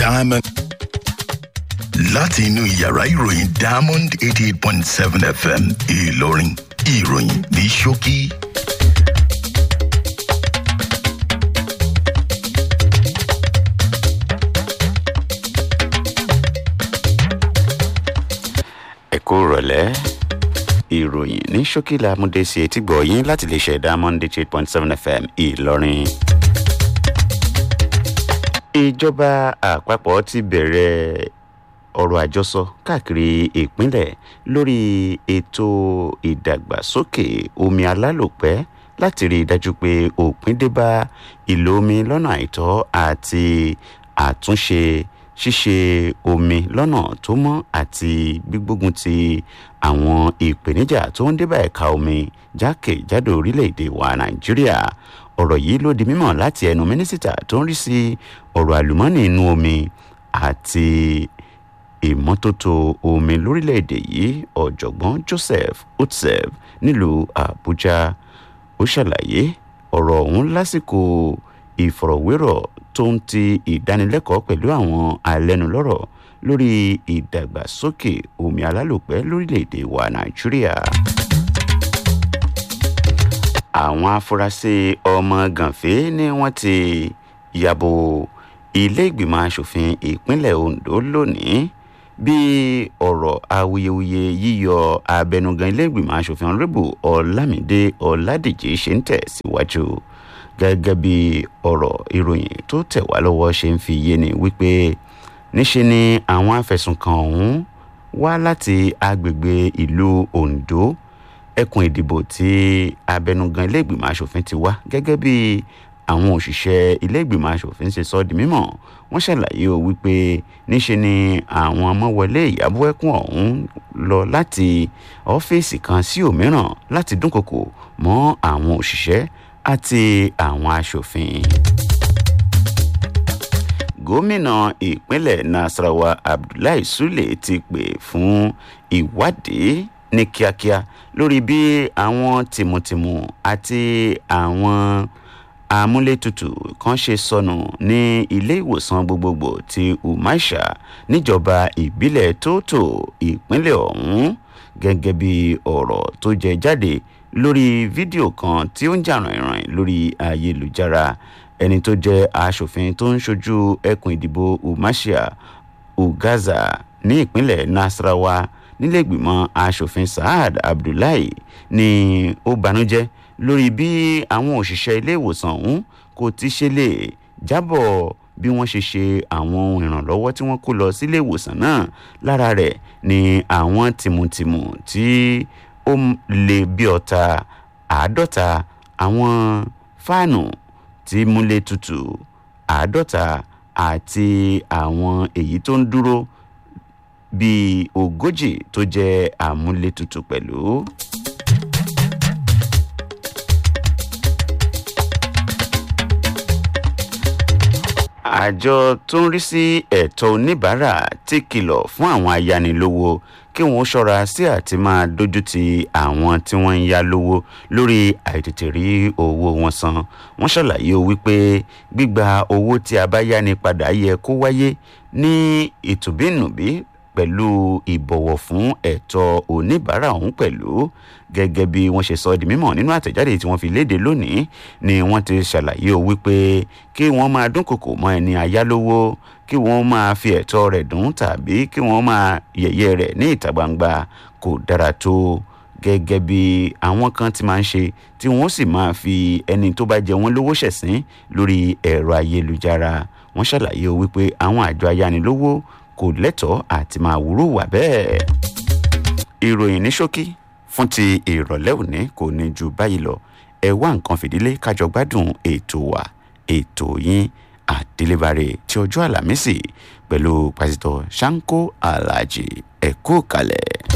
diamond. láti inú yàrá ìròyìn diamond eighty eight point seven fm ìlọrin ìròyìn ní ṣókí. ẹ kú rọ̀lẹ́ ìròyìn ní ṣókí la mú dé sí etí gbọ̀ yín láti lè ṣe diamond eight point seven fm ìlọrin. ìjọba àpapọ̀ ti bẹ̀rẹ̀ ọ̀rọ̀ àjọsọ káàkiri ìpínlẹ̀ lórí ètò ìdàgbàsókè omi alálòpẹ́ láti rí i dájú pé òpin dé bá ìlò omi lọ́nà àìtọ́ àti àtúnṣe ṣíṣe omi lọ́nà tó mọ́ àti gbígbógun ti àwọn ìpèníjà tó ń débà ẹ̀ka omi jákèjádò orílẹ̀-èdè wa nàìjíríà ọ̀rọ̀ yìí ló di mímọ̀ láti ẹnu mínísítà tó ń rí sí ọ̀rọ̀ àlùmọ́ọ́nì inú omi àti ìmọ́tótó omi lórílẹ̀‐èdè yìí ọ̀jọ̀gbọ́n joseph utsev nílùú àbújá ó ṣàlàyé ọ̀rọ̀ ọ̀hún lásìkò ìfọ̀rọ̀wérọ̀ tó ń ti ìdánilẹ́kọ̀ọ́ pẹ̀lú àwọn alẹ́nulọ́rọ̀ lórí ìdàgbàsókè omi alálòpẹ́ lórílẹ̀‐èdè wa nàìjíríà àwọn afurasí ọmọ gànfẹ́ ni wọ́n ti yàbò ilé ìgbìmọ̀ asòfin ìpínlẹ̀ ondo lónìí bí ọ̀rọ̀ awuyewuye yíyọ abẹnugan ilé ìgbìmọ̀ asòfin ọ̀rẹ́bù ọ̀làmídé ọ̀làdìjì ṣe ń tẹ̀ síwájú gẹ́gẹ́ bí ọ̀rọ̀ ìròyìn tó tẹ̀ wá lọ́wọ́ ṣe ń fi yé ni wípé níṣe ni àwọn afẹ̀sùnkàn ọ̀hún wá láti agbègbè ìlú ondo ẹkùn ìdìbò tí abẹnugan ilé ìgbìmọ̀ asòfin ti wá gẹ́gẹ́ bí àwọn òṣìṣẹ́ ilé ìgbìmọ̀ asòfin ṣe sọ di mímọ̀ wọ́n ṣàlàyé o wípé níṣe ni àwọn ọmọwọlé ìyàbọ̀ ẹkùn ọ̀hún lọ láti ọ́fíìsì kan sí òmíràn láti dúnkokò mọ́ àwọn òṣìṣẹ́ àti àwọn asòfin. gómìnà ìpínlẹ̀ nasarawa abdullahi sule ti pè fún ìwádìí ní kíákíá lórí bí àwọn tìmùtìmù àti àwọn amúlétutù kan ṣe sọnù ní ilé ìwòsàn gbogbogbò ti umaisha níjọba ìbílẹ̀ tóótò ìpínlẹ̀ ọ̀hún gẹ́gẹ́ bí ọ̀rọ̀ tó jẹ jáde lórí fídíò kan tí ó ń jà rìnrìn lórí ayélujára ẹni tó jẹ́ aṣòfin tó ń ṣojú ẹkùn ìdìbò umaisha ugaza ní ìpínlẹ̀ nasarawa nílẹ̀gbìmọ̀ aṣòfin saad abdullahi ni ó banújẹ́ lórí bí àwọn òṣìṣẹ́ ilé ìwòsàn ọ̀hún kò ti ṣe lè jábọ̀ bí wọ́n ṣe ṣe àwọn ohun ìrànlọ́wọ́ tí wọ́n kó lọ sílé ìwòsàn náà lára rẹ̀ ni àwọn tìmùtìmù tí ó lè bí ọ̀tá àádọ́ta àwọn fáànù tí múlé tutù àádọ́ta àti àwọn èyí tó ń dúró bíi ogójì tó jẹ́ àmúlétutù pẹ̀lú. àjọ tó ń rí sí ẹ̀tọ́ oníbàárà ti kìlọ̀ fún àwọn ayánilówó kí wọ́n ṣọ́ra sí àti máa dójú ti àwọn tí wọ́n ń yá lówó lórí àìtètè rí owó wọn san wọ́n ṣàlàyé wípé gbígba owó tí a bá yáni padà yẹ kó wáyé ní ìtùbínùbí pẹ̀lú ìbọ̀wọ̀ fún ẹ̀tọ́ oníbàárà ọ̀hún pẹ̀lú gẹ́gẹ́ bí wọ́n ṣe sọ di mímọ̀ nínú àtẹ̀jáde tí wọ́n fi léde lónìí ni wọ́n ti ṣàlàyé o wípé kí wọ́n máa dúnkòkò mọ́ ẹni ayálówó kí wọ́n máa fi ẹ̀tọ́ rẹ̀ dùn tàbí kí wọ́n máa yẹ̀yẹ́ rẹ̀ ní ìta gbangba kò dára tó gẹ́gẹ́ bí àwọn kan ti máa ń ṣe tí wọ́n sì máa fi ẹni tó bá jẹ wọ́n lówó ṣẹ̀sín lórí ẹ̀rọ ayélujára wọ́n ṣàlàyé o wípé àwọn àjọ ayánilówó kò lẹ́tọ̀ọ́ àti máa wúrú wà bẹ́ẹ̀. ìròyìn ní ṣókí fún ti ìrọ̀lẹ́ òní kò ní ju báyìí lọ ẹ wá nǹkan fìdílé kájọ gbádùn ètò wa ètò yín àdélébàrè tí ọjọ́ àlàmísì pẹ̀lú pásítọ̀ sanko alhaji ẹ̀kú kalẹ̀.